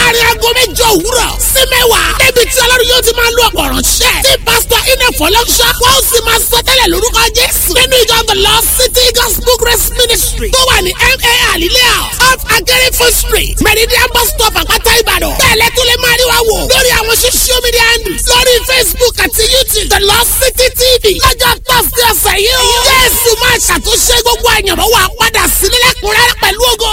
láàrin aago mẹ́jọ òwúrọ̀ sí mẹ́wàá débi tí ọlọ́run yóò ti máa lo ọ̀pọ̀ ránṣẹ́ tí pásítọ̀ iná fọlọ́ṣọ́ wọ́n sì máa sọ tẹ́lẹ̀ lórúkọ jésù nínú ìjọ the lost city gospel grace ministry tó wà ní ma alilea off akérèfo street meridian bus stop àpáta ìbàdàn bẹ́ẹ̀lẹ́ tó lè máa rí wa wò lórí àwọn social media handles lórí facebook àti youtube the lost city tv lọ́jọ́ thursday ọ̀sẹ̀ yìí o jésù máa ṣàtúnṣe gbogbo àyànmọ́ wa padà sílẹ̀ lẹ́kùnrẹ́rẹ́ pẹ̀lú ògo.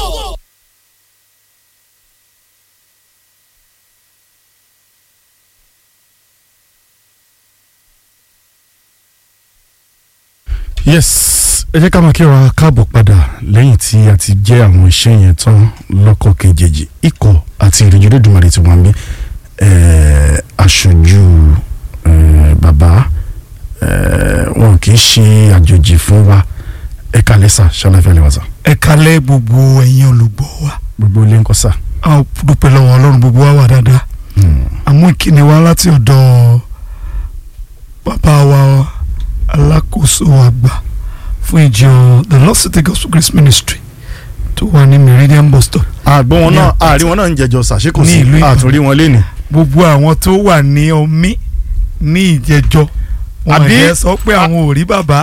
yes ẹ jẹ́ ká máa kíra káàbọ̀ padà lẹ́yìn tí a ti jẹ́ àwọn iṣẹ́ yẹn tán lọ́kọ̀ kejì ikọ̀ àti ìrìnjú lódùmarè tí wọ́n ń bí eh, aṣojú eh, bàbá eh, wọn kì í ṣe àjòjì fún wa ẹ kálẹ́ sà ṣọláfẹ́ lè wá sà ẹ kalẹ̀ gbogbo ẹ̀yin olùgbọ́ wa gbogbo ilé ń kọ́ sà. a ó dúpẹ́ lọ́wọ́ ọlọ́run gbogbo wa wà dáadáa àmú ìkíni wa láti ọ̀dọ̀ bàbá wa alákòóso àgbà fún ìjọ the Lost City Gospel Grace Ministry tó wà ní Meridian bus stop àgbọn wọn Ní náà àpáta. àárín wọn náà ń jẹjọ sàṣẹ kò Ní sí ìlú Ìbàdàn. àtúnrí wọn léni. gbogbo àwọn tó wà ní omi ní ìjẹjọ wọn Àbí- yẹ sọ pé àwọn ò rí bàbá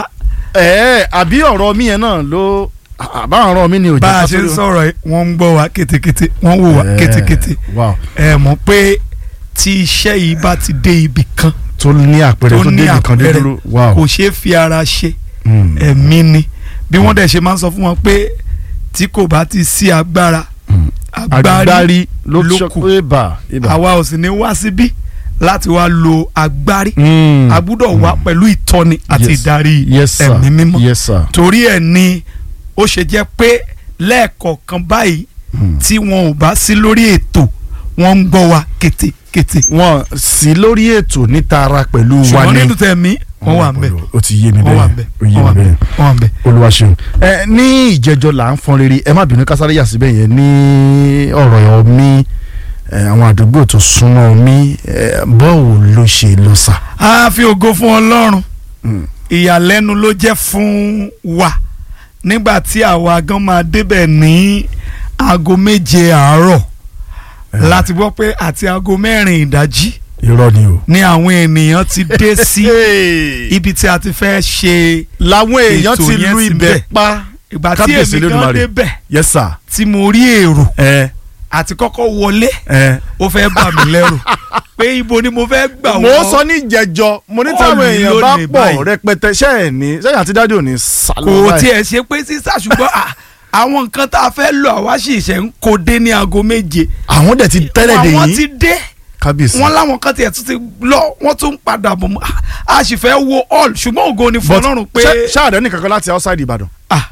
ẹ àbí ọ̀rọ̀ mi yẹn náà ló àbá ọ̀rọ̀ mi ni ò jẹ́ bá a ká ṣe ń tó- sọ̀rọ̀ yìí, wọ́n ń gbọ́ wa kétékété wọ́n wò wá Eh, kétékété wow ẹ mọ̀ pé tí iṣẹ́ yìí bá ti dé ibì kan tó ní àpẹẹrẹ tó tó ní débi kan dé àpẹẹrẹ dúró wow kò ṣeé fi ara ṣe Mm. ẹ̀mí ni bí wọ́n dẹ̀ ṣe máa ń sọ fún wọn pé tí kò bá ti sí agbára Mm. agbárí agbárí ló ló sọ kù. pé bà ibà. àwa ò sì ní wá síbí láti wá lo agbárí Mm. a gbúdọ̀ wá pẹ̀lú ìtọ́ni àti Yes. ìdarí yes sir ẹ̀mí mímọ́ yes sir. torí ẹ̀ ni ó ṣe jẹ́ pé lẹ́ẹ̀kọ̀ọ̀kan báyìí Mm. tí wọn ò bá sí lórí ètò wọ́n ń gbọ́ wa kétékété wọn sí lórí ètò ní tara pẹ̀lú wa ṣùgbọ́n ní. nínú tẹ̀mí wọ́n wà ń bẹ̀ ó ti yé mi wọ́n wà ń bẹ́ẹ̀ bẹ̀ ó yé wọ́n wà mi ń bẹ̀ bẹ́ẹ̀ wọ́n wà ń bẹ̀. olúwa ṣeun. ẹ ní ìjẹjọ là ń fọn rere ẹ má bínú kásáré yà síbẹ̀ yẹn ní ọ̀rọ̀ omi ẹ, àwọn àdúgbò tó súnmọ́ omi ẹ, bọ́ọ̀ ló ṣe lọ sà. a fi ògo fún ọlọ́run Mm. ìyàlẹ́nu ló jẹ́ fún wa nígbà tí àwa gan máa débẹ̀ ní aago méje àárọ̀ láti gbọ́ pé àti aago mẹ́rin ìdájí irọ́ ni o. ni àwọn ènìyàn ti dé sí ibi tí a ti fẹ́ ṣe làwọn èèyàn ètò ti yẹn lu ti ibẹ̀ bẹ̀. pa. ìgbà tí Kábíyèsí èmi gan Olódùmarè. débẹ̀ yes sir. tí mo rí èrò ẹ àti kọ́kọ́ wọlé ẹ. ó fẹ́ bà mí lẹ́rù pé ibo ni mo fẹ́ gbà mo wọ́n sọ ní ìjẹjọ mo ní táwọn Bọ́ọ̀lù èèyàn bá lónìí pọ̀ báyìí. rẹpẹtẹ ṣẹ́ẹ̀ ní sẹ́yìn àti dájú ò ní sálọ kò báyìí. tiẹ̀ ṣe pé sísá ṣùgbọ́n à, àwọn nǹkan tá a fẹ́ lò àwa sì ṣe ń kó dé ní aago méje àwọn dẹ̀ ti tẹ́lẹ̀ dè àwọn yín ti dé kábíyèsí. wọ́n láwọn kan tiẹ̀ tún ti lọ wọ́n tún ń padà bọ̀ mọ́ a sì fẹ́ wo all ṣùgbọ́n ògo ni fún But Ọlọ́run pé ṣé- ṣáàdẹ̀ nìkan kan láti outside Ìbàdàn. ah,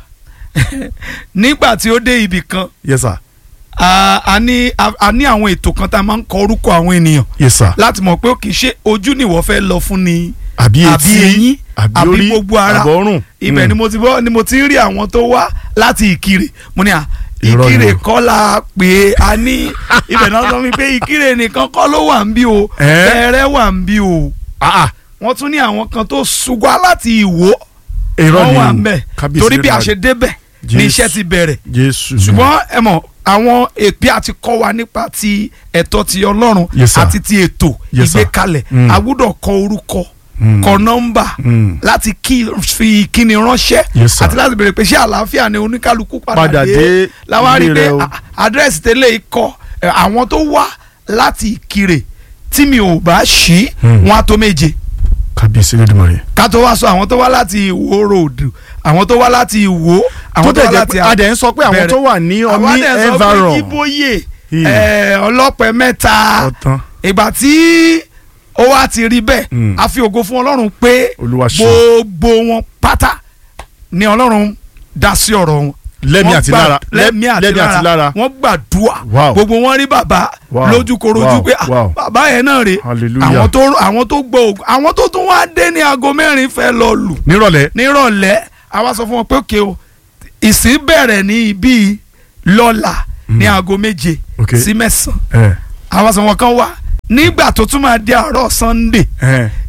nígbà tí ó dé ibì kan yes sir a a ní a- a ní àwọn ètò kan tá a máa ń kọ orúkọ àwọn ènìyàn yes sir. láti mọ̀ pé ó kì í ṣe ojú ni ìwọ fẹ́ lọ fún ni àbí àbí etí eyín àbí àbí orí gbogbo ara àbọ̀rùn. ibẹ̀ ni mo ti bọ́ ni mo ti ń rí àwọn tó wá láti ìkirè mo ní à Irọ́ ni ìkirè o. kọ́ la pé a ní ibẹ̀ náà sọ mi pé ìkirè nìkan kọ́ ló wà ń bí o Ẹ́? bẹ̀rẹ̀ wà ń bí o ah ah wọ́n tún ní àwọn kan tó ṣùgbọ́n láti ìwó irọ́ wọ́n ni wà o. ń bẹ̀ Kábíyèsí torí bí a Olódùmarè. ṣe débẹ̀ ní Jésù. iṣẹ́ ti bẹ̀rẹ̀ jésù. ṣùgbọ́n ẹ mọ̀ àwọn èpè àti kọ́ wa nípa ti ẹ̀tọ́ ti ọlọ́run Yes, sir. àti ti ètò Yes, sir. ìgbékalẹ̀ Mm. a gbọ́dọ̀ kọ orúkọ Mm. kọ nọ́mbà Mm. láti kí fi kíni ránṣẹ́ Yes, sir. àti láti béèrè pé ṣé àlàáfíà ni oníkálukú Padà padà dé dé láwa rí ilé pé rẹ̀ o. à- àdírẹ́sì tẹ́lẹ̀ ikọ̀ àwọn tó wá láti ìkirè tí mi ò bá ṣí Mm. wọn á tó méje kábíyèsí Olódùmarè. ká tó wá sọ àwọn tó wá láti ìwó road àwọn tó wá láti ìwó àwọn tó tó tẹ̀ wá jẹ́ láti pé adẹ̀ ń sọ pé àwọn bẹ̀rẹ̀. tó wà ní àwọn omi adẹ̀ sọ pé environ. jíbóyè Hmm. ẹ̀, ọlọ́pẹ mẹ́ta ọ̀tán. ìgbà tí ó wá ti rí bẹ́ẹ̀ Mm. a fi ògo fún ọlọ́run pé Olúwa ṣe. gbogbo wọn pátá ni ọlọ́run dá sí ọ̀rọ̀ wọn. lẹ́mí Wọ́n àti gbà- lára lẹ́mí àti lára wọ́n gbàdúrà Wow. gbogbo wọn rí bàbá Wow. lójúkorojú Wow. pé ah, Wow. bàbá yẹn náà rè Hallelujah. àwọn tó àwọn tó gbọ́ ògo àwọn tó tún wá dé ní aago mẹ́rin fẹ́ lọ lù nírọ̀lẹ́. nírọ̀lẹ́ àwa sọ fún wọn pé òkè o ìsìn bẹ̀rẹ̀ ní ibi lọ́la ní aago méje Okay. sí mẹ́sàn-án ẹ àwa sọ wọn kan wá nígbà tó tún máa di àárọ̀ Sunday ẹ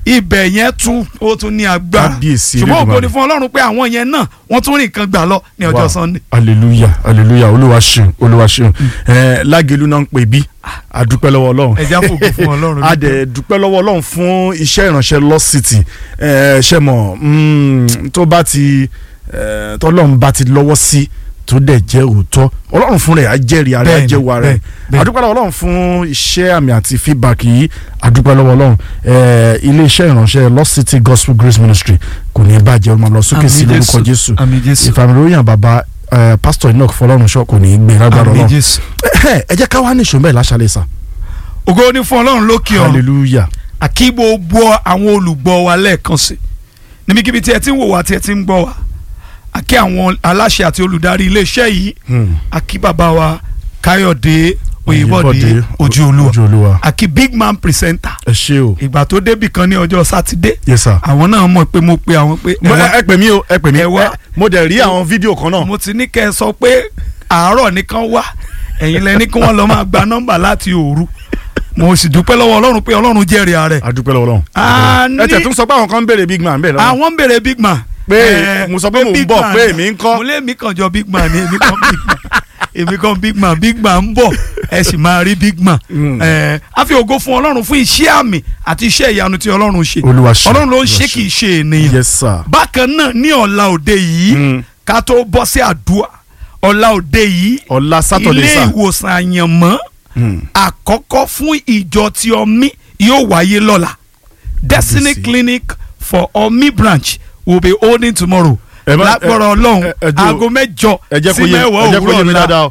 ibẹ̀ yẹn tún ó tún ní agbára Kábíyèsí ṣùgbọ́n ògo Elédùmarè. ni fún ọlọ́run pé àwọn yẹn náà wọ́n tún rìn kan gbà lọ ní ọjọ́ Wow. sunday. hallelujah hallelujah olúwa ṣeun olúwa ṣeun ẹ lágẹ̀lú náà ń pè bí àdúpẹ́ lọ́wọ́ ọlọ́run ẹja fògo fún ọlọ́run. a dẹ̀ dúpẹ́ lọ́wọ́ ọlọ́run fún iṣẹ́ ìránṣẹ́ Lost City ẹ ṣe mọ̀ mm, tó bá ti ẹ, tọ́lọ́run bá ti lọ́wọ́ sí tó dẹ̀ jẹ́ òótọ́ ọlọ́run fún rẹ̀ á jẹ́rìí ara ẹ̀ Bẹ́ẹ̀ni, jẹ́wọ́ ara ẹ̀ bẹ́ẹ̀, bẹ́ẹ̀. àdúpẹ́ lọ́wọ́ ọlọ́run fún iṣẹ́ àmì àti feedback yìí àdúpẹ́ lọ́wọ́ ọlọ́run ẹ, ilé iṣẹ́ ìránṣẹ́ Lost City Gospel Grace Ministry kò ní bàjẹ́ ó máa lọ sókè sí Àmín lórúkọ Jésù àmín jésù ìfàmìlóyìn bàbá ẹ, pásítọ̀ Enoch Fọlọ́runṣọ́ kò ní í gbé lágbára àmín ọlọ́run jésù. ẹ jẹ́ ká wá ní ìṣòmẹ́ láṣálẹ̀ sà ògo ni fún ọlọ́run lókè ọ̀run hallelujah àkí gbogbo àwọn olùgbọ́ wa lẹ́ẹ̀kan sí níbikíbi tí ẹ ti ń wò wá tí ẹ ti ń gbọ́ wá àkí àwọn aláṣẹ àti olùdarí iléeṣẹ́ yìí Hmm. àkí bàbá wa káyọ̀dé oyèbọ̀dé Oyèbọ̀dé, ojú olúwa ojú olúwa àkí big man presenter ẹ ṣé o ìgbà tó débì kan ní ọjọ́ sátidé yes sir. àwọn náà mọ̀ pé mo pe àwọn pé mo ẹ wá- ẹ pè mí o ẹ pè mí ẹ wá. ẹ, mo dẹ̀ rí àwọn fídíò kan náà mo ti ní kẹ́ ẹ sọ pé àárọ̀ nìkan wá ẹ̀yin lẹ ní kí wọ́n lọ máa gba nọ́mbà láti òru mo sì dúpẹ́ lọ́wọ́ ọlọ́run pé ọlọ́run jẹ́rìí ààrẹ adúpẹ́ lọ́wọ́ A lọ́wọ́ ẹ tẹ̀ ní- tún sọ pé àwọn kan ń béèrè big man bẹ́ẹ̀ lọ́wọ́ àwọn ń béèrè big man. Pé Eh, mo sọ pé mò ń big bọ̀, man. pé èmi ń kọ́. mo lé mi kàn jọ big man ni èmi kàn big man èmi kàn big man big man ń bọ̀ ẹ sì máa rí big man. Mm. Eh, a fi ògo fún ọlọ́run fún iṣẹ́ àmì àti iṣẹ́ ìyanu tí ọlọ́run ṣe Olúwa ṣe, ọlọ́run ló ń Olúwa ṣe ṣe. kì í ṣe ènìyàn yes sir bákan náà ní ọ̀la òde yìí Mm. ká tó bọ́ sí àdúrà ọ̀la òde yìí ọ̀la sátọ̀dẹ̀ ilé sà ìwòsàn àyànmọ́ Hmm. àkọ́kọ́ fún ìjọ ti ọmí yóò wáyé lọ́la destiny Kábíyèsí. clinic for ọmí branch will be holding tomorrow Ẹ má- lágbọ́rọ̀ ọlọ́run ẹ- ẹ jọ̀ọ́, aago mẹ́jọ ẹ jẹ́ sí kó yé mẹ́wàá ẹ jẹ́ kó yé òwúrọ̀ mi ọ̀la dáadáa o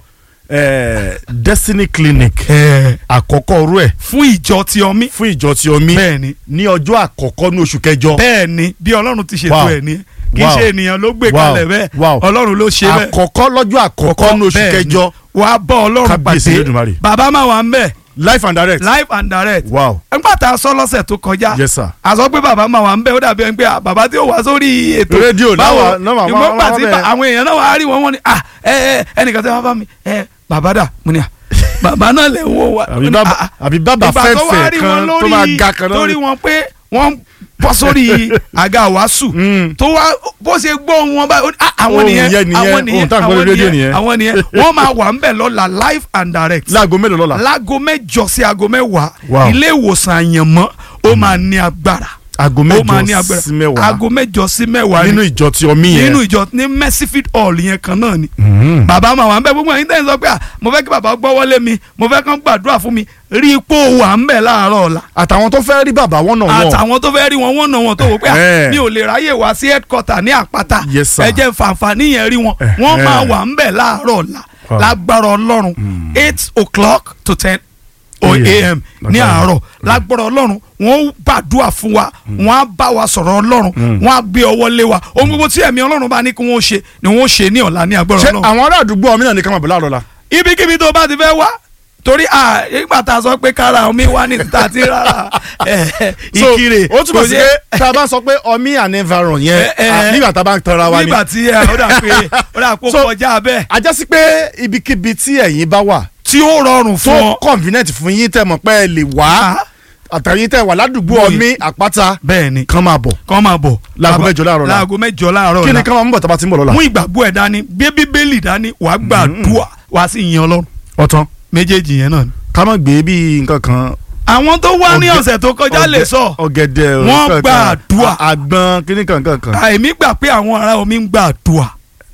Eh, Destiny Clinic Eh, àkọ́kọ́ orú ẹ̀ fún ìjọ ti ọmí fún ìjọ tí omi bẹ́ẹ̀ni ní ọjọ́ àkọ́kọ́ ní oṣù kẹjọ bẹ́ẹ̀ni bí ọlọ́run ti ṣètò Wow. ẹ̀ ní kì í Wow. ṣe ènìyàn ló gbé Wow. kalẹ̀ bẹ́ẹ̀ Wow. ọlọ́run ló ṣe bẹ́ẹ̀ àkọ́kọ́ lọ́jọ́ àkọ́kọ́ ní oṣù bẹ́ẹ̀ni. kẹjọ wàá bọ́ ọlọ́run Kábíyèsí pàdé Elédùmarè. bàbá máa wà ń bẹ̀ life and direct live and direct wow nígbà tá a sọ lọ́sẹ̀ tó kọjá yes sir a sọ pé bàbá máa wà ń bẹ̀ ó dàbí ẹni pé à, bàbá tí ó wá sórí ètò Rédíò náà wà- náà wà- ìmọ̀ wà- gbà wà tí bẹ́ẹ̀. ba- àwọn èèyàn náà wà á rí wọn wọn ni à ẹ ẹ ẹnìkan tí wọn bá mi ẹ bàbá dà mo ní à bàbá náà lè wo wa àbí ó ní, bàbá à, àbí bàbá ìgbà tó wá fẹ́fẹ́ rí wọn kan tó lórí- máa ga kan náà lórí wọn pé wọ́n bọ́ sórí àga wàásù Mm. tó wá bó ṣe gbọ́ wọn báyìí ó ní, "Ah, àwọn Ohun nìyẹn yẹn nìyẹn, àwọn nìyẹn ohun tá à ń gbọ́ àwọn lórí rédíò nìyẹn nìyẹn. àwọn nìyẹn wọ́n máa wà ń bẹ̀ lọ́la live and direct láago mélòó lọ́la láago mẹ́jọ sí aago mẹ́wàá Wow. ilé ìwòsàn àyànmọ́ ó máa ní agbára aago ó máa ní mẹ́jọ agbára sí mẹ́wàá aago mẹ́jọ sí mẹ́wàá nínú ni ìjọ tí omi yẹn nínú ìjọ ní mercyfield hall yẹn kan náà ni Mhm. bàbá máa wà ń bẹ gbogbo ẹ̀yin tẹ́yìn sọ pé à mo fẹ́ kí bàbá gbọ́wọ́lé mi mo fẹ́ kán gbàdúrà fún mi rí ipò wà ń bẹ̀ láàárọ̀ ọ̀la àtàwọn tó fẹ́ rí bàbá wọn náà wọn àtàwọn tó fẹ́ rí wọn wọ́n náà wọn tó wò pé à Ẹ̀hẹ́. mi ò lè ráyè wá sí headquarter ní àpáta Yes, sir. ẹ jẹ́ fàǹfààní yẹn rí wọn wọ́n Ẹ̀hẹ́. máa wà ń bẹ̀ láàárọ̀ ọ̀la Wow. lágbára ọlọ́run eight o'clock to ten o AM. am ní Lágbára. àárọ̀ lágbára ọlọ́run wọ́n ó gbàdúrà fún wa wọ́n á bá wa sọ̀rọ̀ ọlọ́run wọ́n á gbé ọwọ́ lé wa ohun gbogbo tí ẹ̀mí ọlọ́run bá ní kí wọ́n ṣe ni wọ́n ṣe ní ọ̀la ní agbára ṣé ọlọ́run àwọn ará àdúgbò omi náà ní ká máa bọ̀ láàárọ̀ la ibikíbi tó bá ti fẹ́ wá torí à ìgbà tá a sọ pé kára omi wá ní títà tí rárá ẹ, ìkirè ó túbọ̀ kò sí yẹ- pé tá a bá sọ pé omi and environ yẹn Ẹ, ẹ. à, nígbà tá a bá ń tanra wa ni nígbà tí ẹ, ó dà pé ó dà pé ó So, kọjá bẹ́ẹ̀ a jẹ́ sí pé ibikíbi tí ẹ̀yin bá wà tí ó rọrùn tó fún ọ convenient fún yín tẹ́ mọ̀ pé ẹ lè wá àtàyín tẹ́ wà ládùúgbò Bóyá. omi àpáta bẹ́ẹ̀ ni kan máa bọ̀ kọ́ máa bọ̀ Láago Bàbá- mẹ́jọ láàárọ̀ la. láago mẹ́jọ láàárọ̀ kí ni la ká máa ń bọ̀ tá a bá ti ń bọ̀ lọ́la mú ìgbàgbọ́ ẹ̀ dání gbé bíbélì dání wàá gbàdúrà wàá sì yin ọlọ́run ọ̀tán méjèèjì yẹn náà ni. ká má gbé bí nǹkan kan àwọn tó wá ní Ọ̀gẹ- ọ̀sẹ̀ tó kọjá lè ọ̀gẹ- sọ ọ̀gẹ̀dẹ̀ Wọ́n nǹkan kan, gbàdúrà. à- àgbọn kíní kankan kan àìmí gbà pé àwọn ará omi ń gbàdúrà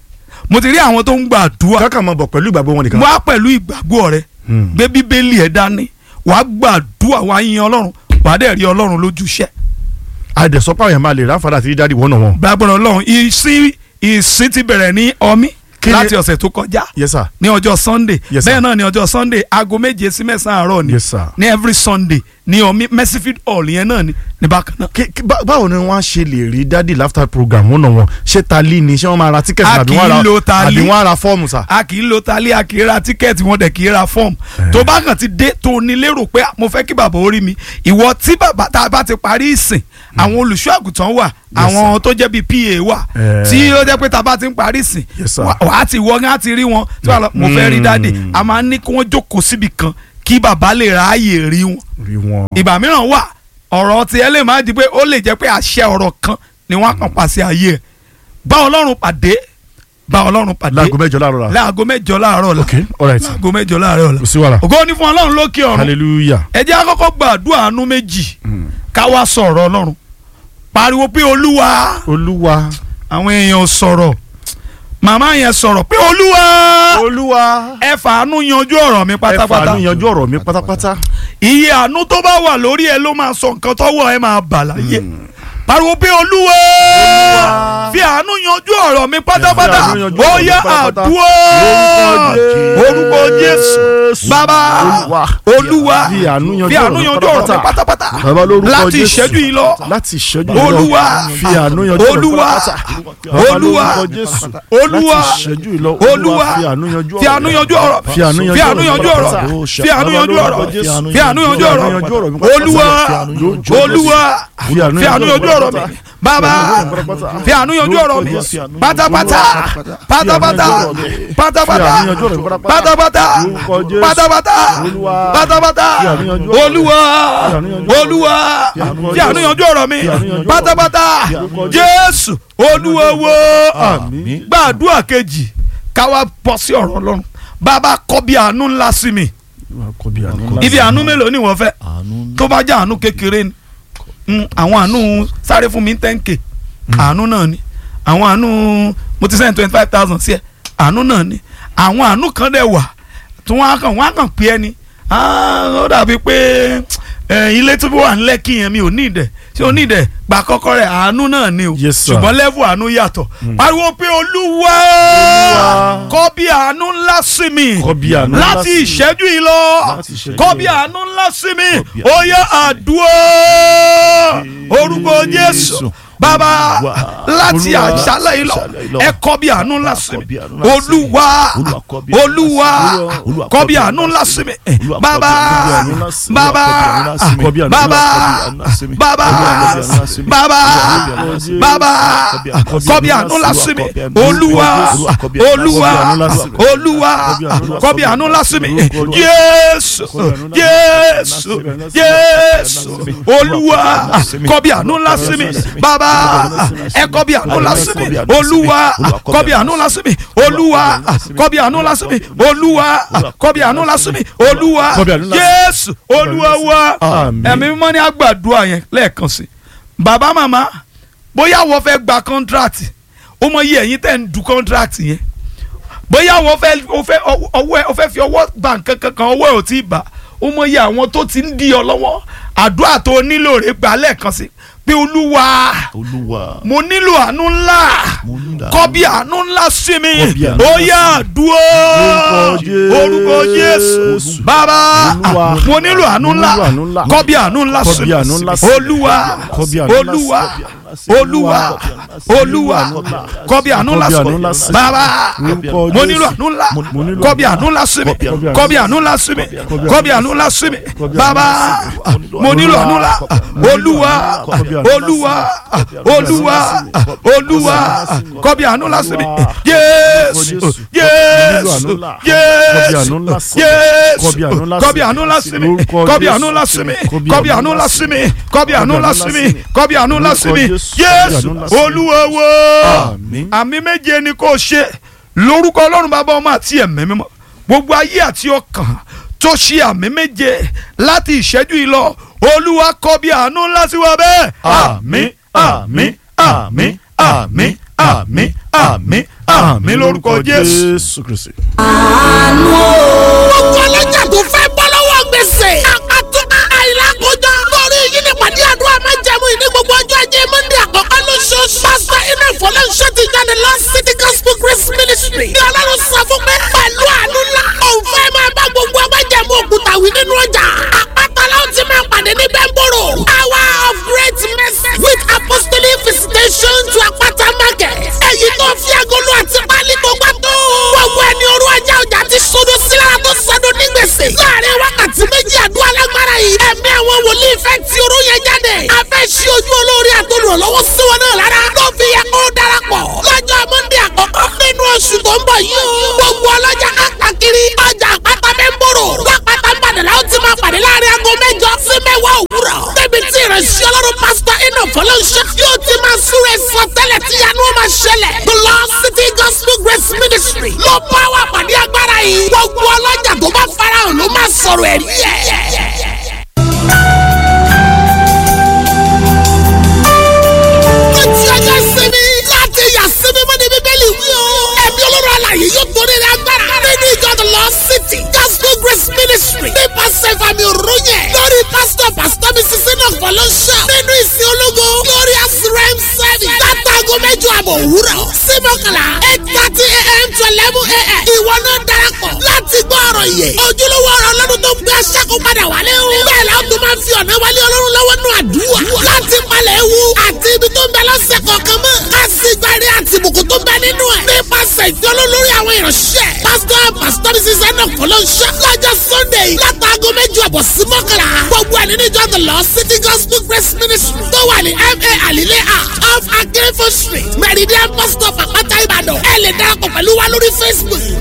mo ti rí àwọn tó ń gbàdúrà kákan máa bọ̀ pẹ̀lú ìgbàgbọ́ wọn nìkan. wá pẹ̀lú ìgbàgbọ́ rẹ Hmm. gbé bíbélì ẹ̀ dání wàá gbàdúrà wàá yin ọlọ́run wàá dẹ̀ rí ọlọ́run lójúṣẹ́ àdẹ̀sọ́pá yẹn máa lè ráfàdà àti dídádì wọ́n náà wọn. gbàgbọ́dọ̀ ọlọ́run ìsìn ìsìn ti bẹ̀rẹ̀ ní ọmí Kí ni- láti ọ̀sẹ̀ tó kọjá yes sir ní ọjọ́ sunday Yes, sir. bẹ́ẹ̀ náà ní ọjọ́ sunday aago méje sí mẹ́sàn-án àárọ̀ ni yes sir. ní every sunday ní ọmí mercyfield hall yẹn náà ni ní bákan náà. Kí- kí- bá- báwo ni wọ́n á ṣe lè rí dádì láfta program wọ́n náà wọn ṣé tali ni ṣé wọ́n máa ra tíkẹ́tì A àbí kì í wọ́n á ra lo tali. àbí wọ́n á ra fọ́ọ̀mù sà. a kì í lo tali a kì í ra tíkẹ́ẹ̀tì wọn dẹ̀ kì í ra fọ́ọ̀mù tó bá kàn ti dé tó ní lérò pé mo fẹ́ kí bàbá orí mi ìwọ tí bàbá tá a bá ti parí ìsìn àwọn olùṣọ́ àgùntàn wà àwọn tó jẹ́ bíi pa wà Eh. tí ó jẹ́ pé tá a bá ti ń parí ìsìn Yes, sir. wà á ti wọ́n á ti rí wọn tí wàá lọ mo fẹ́ rí dáàdì a máa ní kí wọ́n jókòó síbi kan kí bàbá lè ráàyè rí wọn rí wọn. ìgbà mìíràn wà ọ̀rọ̀ tiẹ̀ lè má di pé ó lè jẹ́ pé àṣẹ ọ̀rọ̀ kan ni wọ́n á kàn pàṣẹ ayé ẹ̀ bá ọlọ́run pàdé bá ọlọ́run pàdé láago mẹ́jọ láàárọ̀ la. láago mẹ́jọ láàárọ̀ la ok alright láago mẹ́jọ láàárọ̀ la kò sí wàhálà ògo ni fún ọlọ́run lókè ọ̀run hallelujah. ẹ jẹ́ àkọ́kọ́ gbàdúrà àánú méjì ká wá sọ̀rọ̀ ọlọ́run pariwo pé olúwa olúwa àwọn èèyàn ò sọ̀rọ̀ màmá yẹn sọ̀rọ̀ pé olúwa olúwa ẹ fàánú yanjú ọ̀rọ̀ mi ẹ pátápátá fàánú yanjú ọ̀rọ̀ mi pátápátá. iye àánú tó bá wà lórí ẹ ló máa sọ nǹkan tọ́wọ́ ẹ máa bà láyé pariwo pé olúwa fi àánú yanjú ọ̀rọ̀ mi pátápátá Fi àánú yanjú ó ọ̀rọ̀ mi yá pátápátá. àdúrà orúkọ jésù bàbá Olúwa. olúwa Fi àánú yanjú fi àánú ọ̀rọ̀ mi yanjú ọ̀rọ̀ mi pátápátá. pátápátá Bàbá lórúkọ láti Jésù. ìṣẹ́jú yìí lọ láti ìṣẹ́jú yìí lọ. olúwa fi àánú yanjú ọ̀rọ̀ mi olúwa pátápátá. Bàbá olúwa lórúkọ Jésù. olúwa láti ìṣẹ́jú yìí lọ. olúwa fi àánú yanjú fi àánú yanjú ọ̀rọ̀ fi àánú fi àánú yanjú yanjú ọ̀rọ̀ ọ̀rọ̀ mi fi àánú yanjú ọ̀rọ̀ Bàbá lórúkọ Jésù. fi àánú yanjú ọ̀rọ̀ Fi àánú yanjú ọ̀rọ̀ mi olúwa pátápátá. olúwa Fi àánú fi àánú yanjú ọ̀rọ̀ mi bàbá pátápátá. fi àánú yanjú ọ̀rọ̀ mi Lórúkọ Jésù. pátápátá pátápátá pátápátá Fi àánú yanjú ọ̀rọ̀ mi pátápátá. pátápátá Lórúkọ Jésù. pátápátá Olúwa. pátápátá Fi àánú yanjú ọ̀rọ̀ mi. olúwa Fi àánú yanjú ọ̀rọ̀ mi. olúwa fi àánú yanjú ọ̀rọ̀ mi Fi àánú yanjú ọ̀rọ̀ mi. pátápátá Fi àánú yanjú ọ̀rọ̀ mi. jésù olúwa wo Àmín. gbàdúrà kejì káwá bọ́ sí ọ̀rọ̀ ọlọ́run bàbá kọ́ bí àánú ńlá sí mi Kọ bí àánú ńlá. ibi àánú mélòó ni wọ́n fẹ́ tó bá jẹ́ àánú kékeré ni Mm, àwọn àánú sáré fún mi ten k àánú náà ni àwọn àánú mo ti sẹ́yìn twenty five thousand sí ẹ àánú náà ni àwọn àánú kan dẹ̀ wà tí wọ́n á kàn wọ́n á kàn pé ẹni Ah, ó dàbí pé eh, ilé tí wọ́n wà ń lẹ́kì yẹn mi ò ní ìdẹ̀ ṣé o ní ìdẹ̀ gbà kọ́kọ́ rẹ̀ àánú náà ni o Yes, sir. ṣùgbọ́n lẹ́fù àánú yàtọ̀ pariwo pé olúwa kọ́ bí àánú ńlá sí mi Kọ bí àánú ńlá láti sí mi. ìṣẹ́jú yìí lọ Láti ìṣẹ́jú kọ́ yìí bí lọ. àánú ńlá sí mi bí ó yẹ àdúrà orúkọ jésù bàbá láti Olúwa, àṣálẹ̀ yìí lọ àṣálẹ̀ yìí lọ. ẹ kọ́ bí àánú ńlá sí Kọ mi bí àánú ńlá sí mi. olúwa Olúwa, kọ bí àánú olúwa ńlá sí mi. Olúwa, kọ́ bí àánú ńlá sí mi Olúwa, kọ bí bàbá àánú ńlá sí mi. bàbá Kọ bí àánú ńlá sí mi. bàbá Kọ bí àánú ńlá sí mi. bàbá Kọ bí àánú ńlá sí mi. bàbá Kọ bí àánú ńlá sí mi. bàbá kọ́ bí àánú ńlá sí mi olúwa olúwa olúwa kọ́ bí àánú ńlá sí mi jésù jésù jésù olúwa kọ́ bí àánú ńlá sí mi bàbá ẹ kọ́ bí àánú ńlá sí mi olúwa kọ́ bí àánú ńlá sí mi olúwa kọ́ bí àánú ńlá sí mi olúwa kọ́ bí àánú ńlá sí mi olúwa Kọ́ bí àánú ńlá sí mi. jésù olúwa wa Àmín. ẹ̀mí mímọ́ ní àgbàdua yẹn lẹ́ẹ̀kan sí bàbá màmá bóyá wọ́n fẹ́ gba kọ́ńtrátì ó mọ iye ẹ̀yin tẹ̀ ń du kọ́ńtrátì yẹn bóyá wọ́n fẹ́ ó fẹ́ ọwọ́ ẹ ó fẹ́ fi ọwọ́ bà nǹkan kankan ọwọ́ ẹ ò tí ì bà ó mọ iye àwọn tó ti ń di ọ lọ́wọ́ àdúrà tó nílò rẹ̀ gbà lẹ́ẹ̀kan sí pé olúwa Olúwa. mo nílò àánú ńlá Mo nílò kọ́ bí àánú ńlá sí mi Kọ́ bí àánú ó ńlá yá àdúró Orúkọ Jésù. orúkọ jésù bàbá Olúwa. mo nílò àánú Mo ńlá nílò àánú ńlá. kọ́ bí àánú ńlá Kọ́ sí bí àánú ńlá mi sí mi. olúwa Kọ́ bí àánú ńlá sí mi. olúwa Kọ́ bí àánú ńlá sí mi. olúwa olúwa kọ́ bí àánú ńlá Kọ́ bí àánú sí ńlá mi sí mi. bàbá Orúkọ mo Jésù. nílò àánú ńlá Mo nílò kọ́ bí àánú ńlá sí mi kọ́ bí àánú ńlá sí mi kọ́ bí àánú ńlá sí mi bàbá mo nílò àánú ńlá olúwa olúwa olúwa olúwa kọ́ bí àánú ńlá sí mi jésù jésù jésù jésù kọ́ bí àánú ńlá sí mi kọ́ bí àánú ńlá sí mi kọ́ bí àánú ńlá sí mi kọ́ bí àánú ńlá sí mi kọ́ bí àánú ńlá sí mi jésù olúwa wo Àmín. àmì méje ni kò ṣe lórúkọ ọlọ́run bàbá ọmọ àti ẹ̀mí mímọ́ gbogbo ayé àti ọkàn tó ṣe àmì méje láti ìṣẹ́jú yìí lọ olúwa kọ bí àánú ńlá sí wa bẹ́ẹ̀ àmín àmín àmín àmín àmín àmín àmín lórúkọ jésù. Jésù Kristi. gbogbo ọlọ́jà tó fẹ́ bọ́ lọ́wọ́ gbèsè. àkàtú àìlákojọ. lórí yìí ni pàdé àdúrà máa jẹun ìní gbogbo ọjọ́ ajé monde àkọ́kọ́ lóṣooṣù. pásítọ̀ iná ìfọlọ́nṣẹ́ ti jáde lọ city gospel grace ministry. ní ọlọ́run sọ fún pé pẹ̀lú àánú ńlá. òun fẹ́ máa bá gbogbo ọgbàjẹ̀mú òkúta wí nínú ọjà. àpáta láwọn ti máa pàdé ní bẹ́ńbòrò. hour of great mercy with apostolic visitation to àpáta market. èyí tó fi agolo àti pálí tó gbà tó. gbogbo ẹni orú ọjà ọjà ti sodo sílára tó sọdún ní gbèsè. láàrin wákàtí méjì àdúrà lágbára yìí. ẹ̀mí àwọn wòlíì fẹ́ ti orú yẹn jáde. a fẹ́ ṣí ojú olórí àtolùrànlọ́wọ́ sí wọn náà lára. ló fi yẹ kó darapọ̀. lọ́jọ́ mọ́ndé àkọ́kọ́ nínú oṣù tó ń bọ̀ yìí o. gbogbo ọlọ́jà káàkiri ọjà àpáta bẹ́ẹ̀ ń bòrò. lápáta ń bàdàn láwọn ti máa pàdé láàrin aago mẹ́jọ sí mẹ́wàá òwúrọ̀. débi tí ìrẹsì àbọ̀ òwúrọ̀ sí mọ́kànlá eight thirty a.m. to eleven a.m. ìwọ náà darapọ̀ láti gbọ́ ọ̀rọ̀ yẹ ojúlówó ọ̀rọ̀ ọlọ́run tó ń gbé aṣáko padà wálé o bẹ́ẹ̀ la ó tún máa ń fi ọ̀nà wálé ọlọ́run lọ́wọ́ nù àdúrà láti palẹ̀ ewu àti ibi tó ń bẹ lọ́sẹ̀ kọ̀ọ̀kan mọ́ ká sì gbárí àti ìbùkún tó ń bẹ nínú ẹ̀ nípasẹ̀ ìfiọ́lọ́ lórí àwọn ìránṣẹ́ pásítọ̀ pásítọ̀ ní sísẹ́ náà kọ́ ló ń ṣe lọ́jọ́ sunday látàgọ́ méjì ọ̀bọ̀ sí mọ́kànlá gbogbo ẹ̀ nínú ìjọ the Lord City Gospel Grace Ministry tó wà ní ma alile a off akérèfọ́ street meridian bus stop àpáta ìbàdàn ẹ lè darapọ̀ pẹ̀lú wa lórí facebook